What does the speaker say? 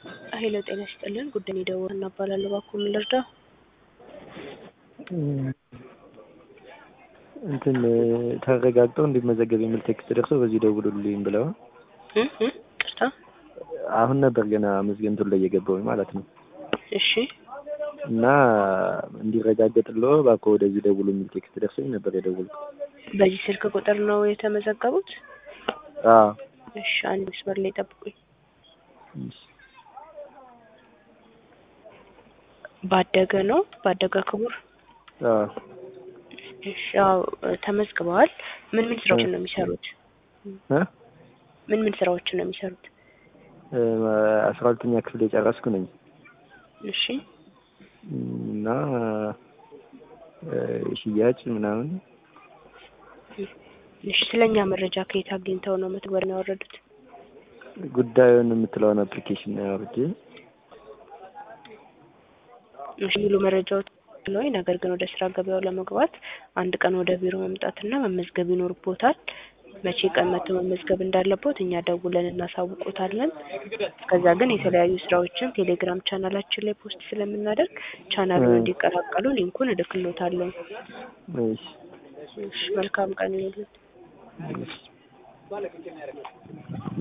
ሄሎ ጤና ይስጥልን ጉዳይ የደወል እናባላለሁ እባክዎ ምን ልርዳ? እንትን ተረጋግጠው እንዲመዘገብ የሚል ቴክስት ደርሶ በዚህ ደውሉልኝ ብለው እ እ ቅርታ አሁን ነበር ገና መዝገንቱን ላይ የገባሁኝ ማለት ነው። እሺ እና እንዲረጋገጥልዎ እባክዎ ወደዚህ ደውሉ የሚል ቴክስት ደርሶኝ ነበር የደወልኩት። በዚህ ስልክ ቁጥር ነው የተመዘገቡት? አዎ እሺ አንድ መስመር ላይ ጠብቁኝ። እሺ። ባደገ ነው ባደገ ክቡር አዎ እሺ ያው ተመዝግበዋል። ምን ምን ስራዎችን ነው የሚሰሩት? እ ምን ምን ስራዎችን ነው የሚሰሩት? አስራ ሁለተኛ ክፍል የጨረስኩ ነኝ እሺ እና ሽያጭ ምናምን እሺ ስለኛ መረጃ ከየት አግኝተው ነው መተግበሪያ ያወረዱት? ጉዳዩን የምትለውን አፕሊኬሽን ነው ያወርጄ እሺ ሙሉ መረጃዎች ነው። ነገር ግን ወደ ስራ ገበያው ለመግባት አንድ ቀን ወደ ቢሮ መምጣትና መመዝገብ ይኖርቦታል። መቼ ቀን መጥተው መመዝገብ እንዳለቦት እኛ ደውለን እናሳውቆታለን። እስከዛ ግን የተለያዩ ስራዎችን ቴሌግራም ቻናላችን ላይ ፖስት ስለምናደርግ ቻናሉን እንዲቀላቀሉ ሊንኩን እልክሎታለሁ። እሺ እሺ መልካም ቀን ይሁንልዎት። እሺ